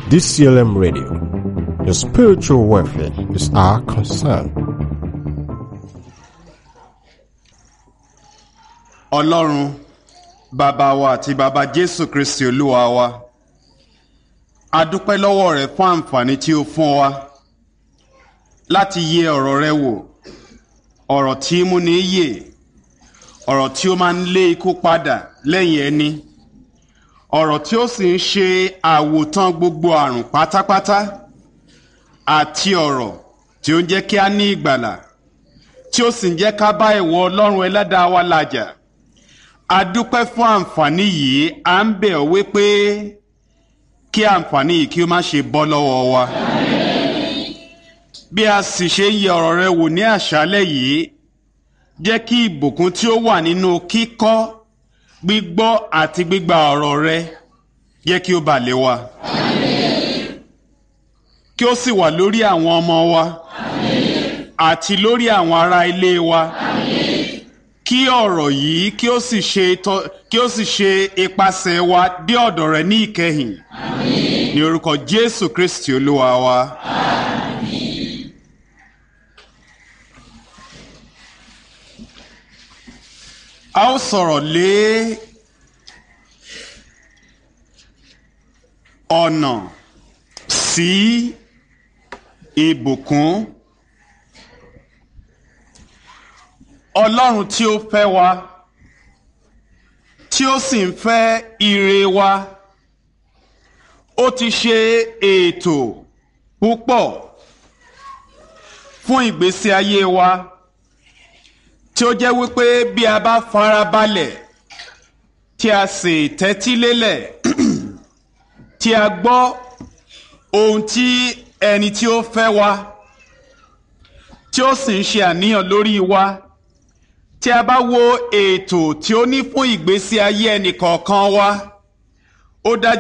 DCLM Radio. Your spiritual welfare is our concern. ọlọ́run bàbá wa àti bàbá jésù kristi olúwa wa a dúpẹ́ lọ́wọ́ rẹ fún àǹfààní tí o fún wa láti yẹ ọ̀rọ̀ rẹ wò ọ̀rọ̀ tí í múni yè ọ̀rọ̀ tí ó máa ń lé ikú padà lẹ́yìn ẹni ọ̀rọ̀ tí ó sì ń ṣe àwòtán gbogbo àrùn pátápátá àti ọ̀rọ̀ tí ó ń jẹ́ kí a ní ìgbàlà tí ó sì ń jẹ́ ká bá ìwọ ọlọ́run ẹlẹ́dàá wa làjà a dúpẹ́ fún àǹfààní yìí à ń bẹ̀ ọ́ wípé kí àǹfààní yìí kí ó má ṣe bọ́ lọ́wọ́ wa. bí a sì ṣe ń yẹ ọ̀rọ̀ rẹ wò ní àṣálẹ̀ yìí jẹ́ kí ìbùkún tí ó wà nínú kíkọ́ gbígbọ́ àti gbígba ọ̀rọ̀ rẹ jẹ́ kí ó bà lé wa. kí ó sì wà lórí àwọn ọmọ wa àti lórí àwọn ará ilé wa kí ọ̀rọ̀ yìí kí ó sì ṣe tọ́- kí ó sì ṣe ipasẹ̀ wa dé ọ̀dọ̀ rẹ ní ìkẹyìn ní orúkọ jésù kristi olúwa wa. a ó sọ̀rọ̀ lé ọ̀nà sí ìbùkún. ọlọ́run tí ó fẹ́ wa tí ó sì ń fẹ́ ire wa ó ti ṣe ètò púpọ̀ fún ìgbésí ayé wa tí ó jẹ́ wípé bí a bá farabalẹ̀ tí a sì tẹ́tí lélẹ̀ tí a gbọ́ ohun tí ẹni tí ó fẹ́ wa tí ó sì ń ṣe àníyàn lórí wa tí a bá wo ètò tí ó ní fún ìgbésí ayé ẹnìkọ̀ọ̀kan wa ó dájú